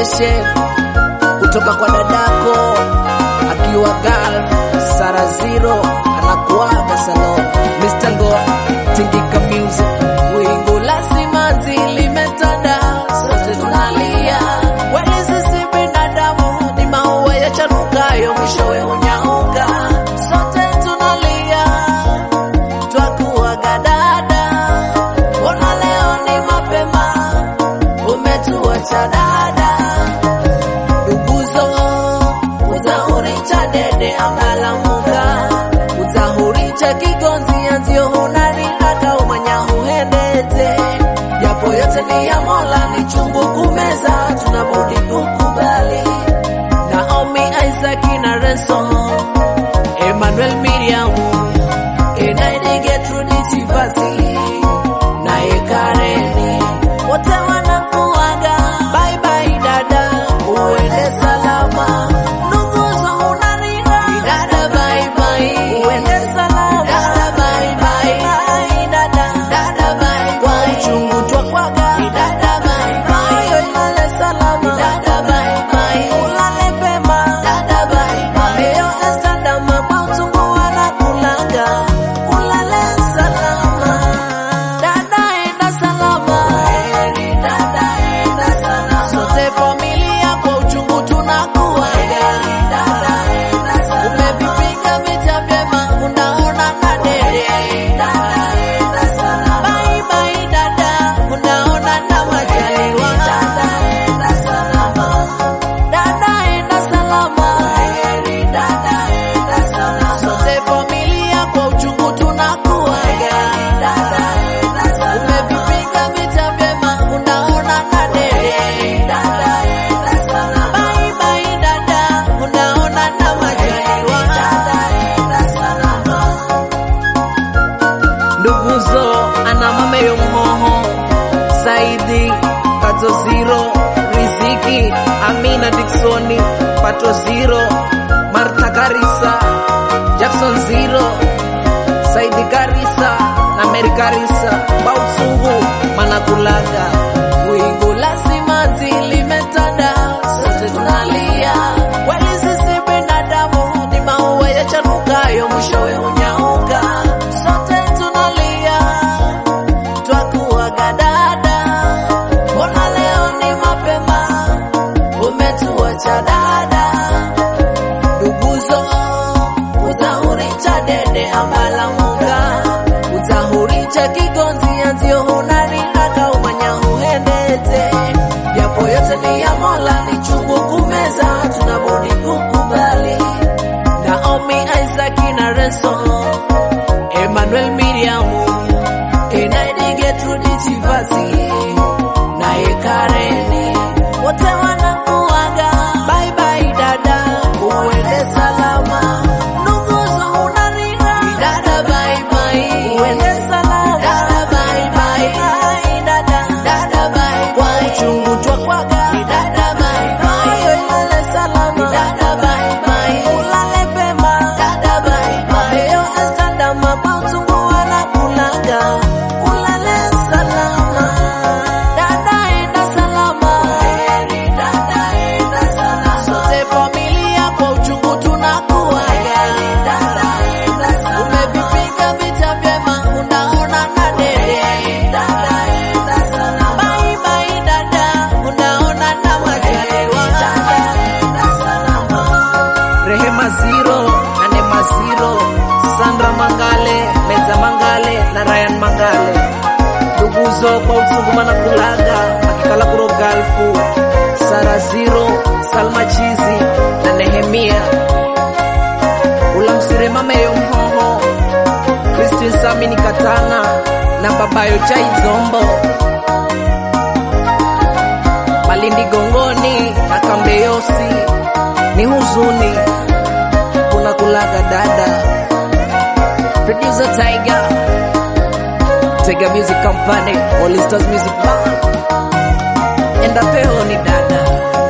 appreciation kutoka kwa dadako akiwa Gulf Sara Zero anakuaga salon Mr. Ngo Tingika Music wingu la simanzi limetanda sote tunalia kweli sisi binadamu ni maua yachanukayo mwishowe hunyauka sote tunalia twakuaga dada mbona leo ni mapema umetuacha dada nduguzo utahuricha dede angalamuka utahuricha kigonzi anzio hunariraka umanya huhendete japo yote ni ya mola ni chungu kumeza tunabudi kukubali naomi isaki na renson emmanuel miriamu enaidigetrudisivasi naye kareni wote wanakuaga bye bye dada uende salama nduguzo unarira dada bye bye uende salama dada bye bye bye dada dada bye kwa uchungu twakwaga dada bye bye yo ilale salama dada bye bye ulale pema dada bye bye yo estandama kwa uchungu wanakulaga ulale salama dada enda salama heri dada enda salama sote familia kwa uchungu tunakuaga dada enda salama umevipiga vita vyema unaona na dede dada enda salama bye bye dada unaona na majaliwa dada enda salama dada enda salama heri dada enda salama sote familia kwa uchungu tunakuaga dada enda salama umevipiga vita vyema unaona na dede dada enda salama bye bye dada unaona na majaliwa dada enda salama nduguzo ana mameyo mhoho saidi pato ziro riziki amina diksoni pato ziro martha garisa jackson ziro saidi garisa na meri garisa bautsungu manakulaga wingu la simanzi limetanda sote tunalia kweli sisi binadamu ni maua yachanukayo mwishowe hunyauka sote tunalia twakuaga dada mbona leo ni mapema umetuacha dada nduguzo utahuricha dede ambalamuka utahuricha kigonzi anzio hunariraka umanya huhendete japo yote ni ya mola ni chungu kumeza tunabudi kukubali naomi isaki na renson emmanuel miriamu enaidigetrudisivasi naye kareni wote wanakuaga bye bye dada uende salama nduguzo unarira dada bye bye uende salama dada bye bye bye dada dada bye kwa uchungu twakwaga dada bye bye yo ilale salama dada bye bye ulale pema dada bye bye yo estandama kwa uchungu wanakulaga ulale salama dada enda salama heri dada enda salama sote familia kwa uchungu tunakuaga dada enda salama umevipiga vita vyema unaona na dede dada enda salama bye bye dada unaona na majaliwa dada enda salama Rehema Ziro na Nema Ziro, Sandra Mangale, Meza Mangale na Ryan Mangale. Nduguzo kwa uchungu na kulaga akikala kuro galfu Sara Ziro, Salma Chizi na Nehemia ulamsire mameyo mhoho Christine Samini Katana na babayo Chai Zombo Malindi Gongoni na Kambeyosi ni huzuni kuna kulaga dada producer Tiger Tiger Music Company All Stars Music Band enda peo ni dada